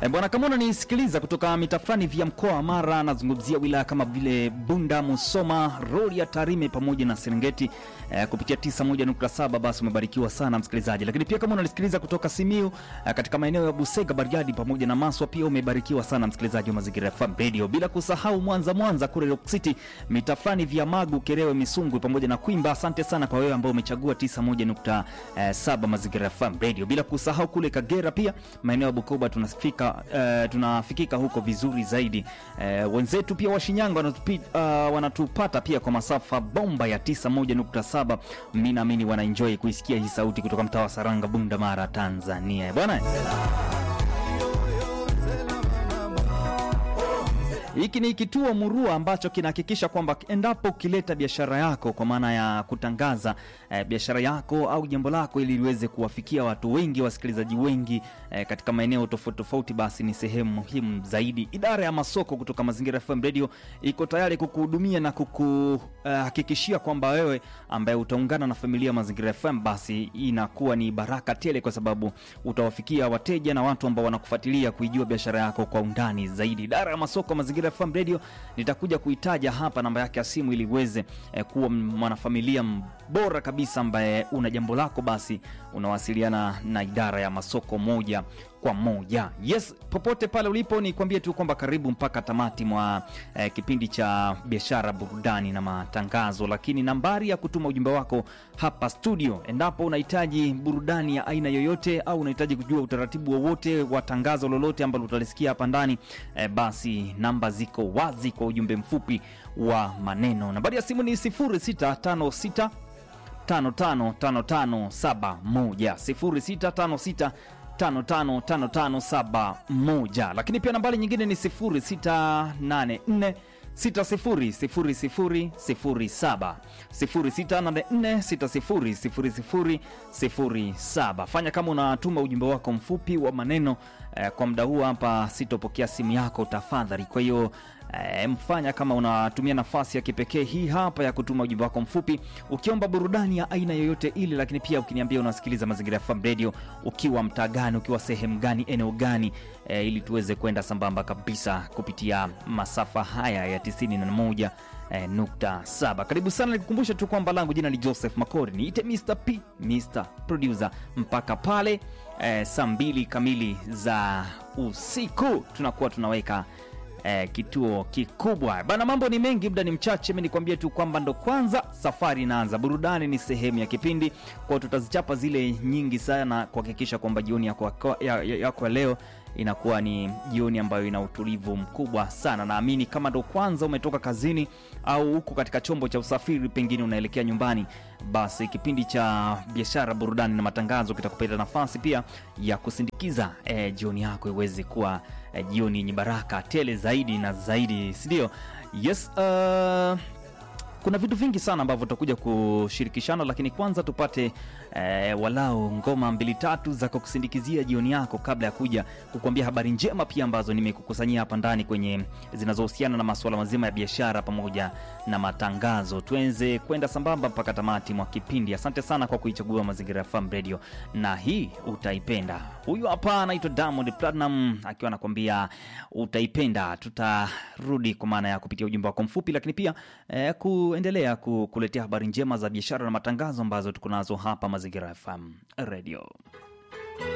E, bwana kama unanisikiliza kutoka mita fulani vya mkoa wa Mara, nazungumzia wilaya kama vile Bunda, Musoma, Rorya, Tarime pamoja na Serengeti e, kupitia 91.7 basi umebarikiwa sana msikilizaji. Lakini pia kama unanisikiliza kutoka Simiu e, katika maeneo ya Busega, Bariadi pamoja na Maswa, pia umebarikiwa sana msikilizaji wa Mazingira FM Radio, bila kusahau Mwanza, Mwanza kule Rock City, mita fulani vya Magu, Kerewe, Misungwi pamoja na Kwimba. Asante sana kwa wewe ambao umechagua 91.7 Mazingira FM Radio, bila kusahau kule Kagera pia maeneo ya Bukoba tunafika Uh, tunafikika huko vizuri zaidi. Uh, wenzetu pia wa Shinyanga wanatupi, uh, wanatupata pia kwa masafa bomba ya 91.7. Mimi naamini wanaenjoy kuisikia hii sauti kutoka mtaa wa Saranga, Bunda, Mara, Tanzania bwana. Hiki ni kituo murua ambacho kinahakikisha kwamba endapo ukileta biashara yako kwa maana ya kutangaza eh, biashara yako au jambo lako ili liweze kuwafikia watu wengi, wasikilizaji wengi eh, katika maeneo tofauti tofauti, basi ni sehemu muhimu zaidi. Idara ya masoko kutoka Mazingira FM Radio iko tayari kukuhudumia na kukuhakikishia uh, kwamba wewe ambaye utaungana na familia ya Mazingira FM basi inakuwa ni baraka tele, kwa sababu utawafikia wateja na watu ambao wanakufuatilia kuijua biashara yako kwa undani zaidi. Idara ya masoko Mazingira FM Radio nitakuja kuitaja hapa namba yake ya simu ili uweze eh, kuwa mwanafamilia bora kabisa ambaye una jambo lako, basi unawasiliana na idara ya masoko moja kwa moja. Yes, popote pale ulipo, ni kuambie tu kwamba karibu mpaka tamati mwa eh, kipindi cha biashara, burudani na matangazo. Lakini nambari ya kutuma ujumbe wako hapa studio, endapo unahitaji burudani ya aina yoyote au unahitaji kujua utaratibu wowote wa tangazo lolote ambalo utalisikia hapa ndani eh, basi namba ziko wazi kwa ujumbe mfupi wa maneno. Nambari ya simu ni 0656 555571 0656 555571 lakini pia nambari nyingine ni 0684 600007 0684 600007. Fanya kama unatuma ujumbe wako mfupi wa maneno eh, kwa muda huu hapa sitopokea simu yako tafadhali. Kwa hiyo eh, mfanya kama unatumia nafasi ya kipekee hii hapa ya kutuma ujumbe wako mfupi ukiomba burudani ya aina yoyote ile, lakini pia ukiniambia unasikiliza Mazingira FM Radio ukiwa mtaa gani, ukiwa sehemu gani, eneo gani, eh, ili tuweze kwenda sambamba kabisa kupitia masafa haya ya 91 eh, nukta saba. Karibu sana, nikukumbusha tu kwamba langu jina ni Joseph Makori, niite Mr P, Mr Producer mpaka pale eh, saa mbili kamili za usiku tunakuwa tunaweka eh, kituo kikubwa bana. Mambo ni mengi, muda ni mchache. Mi nikwambie tu kwamba ndo kwanza safari inaanza, burudani ni sehemu ya kipindi kwao, tutazichapa zile nyingi sana kuhakikisha kwamba jioni yako ya, ya, ya leo inakuwa ni jioni ambayo ina utulivu mkubwa sana. Naamini kama ndo kwanza umetoka kazini au huko katika chombo cha usafiri, pengine unaelekea nyumbani, basi kipindi cha biashara, burudani na matangazo kitakupata nafasi pia ya kusindikiza eh, jioni yako iweze kuwa eh, jioni yenye baraka tele zaidi na zaidi, sindio? Yes, uh, kuna vitu vingi sana ambavyo tutakuja kushirikishana, lakini kwanza tupate eh, walau ngoma mbili tatu za kukusindikizia jioni yako, kabla ya kuja kukuambia habari njema pia ambazo nimekukusanyia hapa ndani kwenye zinazohusiana na masuala mazima ya biashara pamoja na matangazo. Tuenze kwenda sambamba mpaka tamati mwa kipindi. Asante sana kwa kuichagua Mazingira FM Radio na hii utaipenda. Huyu hapa anaitwa Diamond Platinum akiwa anakuambia utaipenda. Tutarudi kwa maana ya kupitia ujumbe wako mfupi, lakini pia eh, kuendelea kukuletea habari njema za biashara na matangazo ambazo tuko nazo hapa Mazingira FM Radio.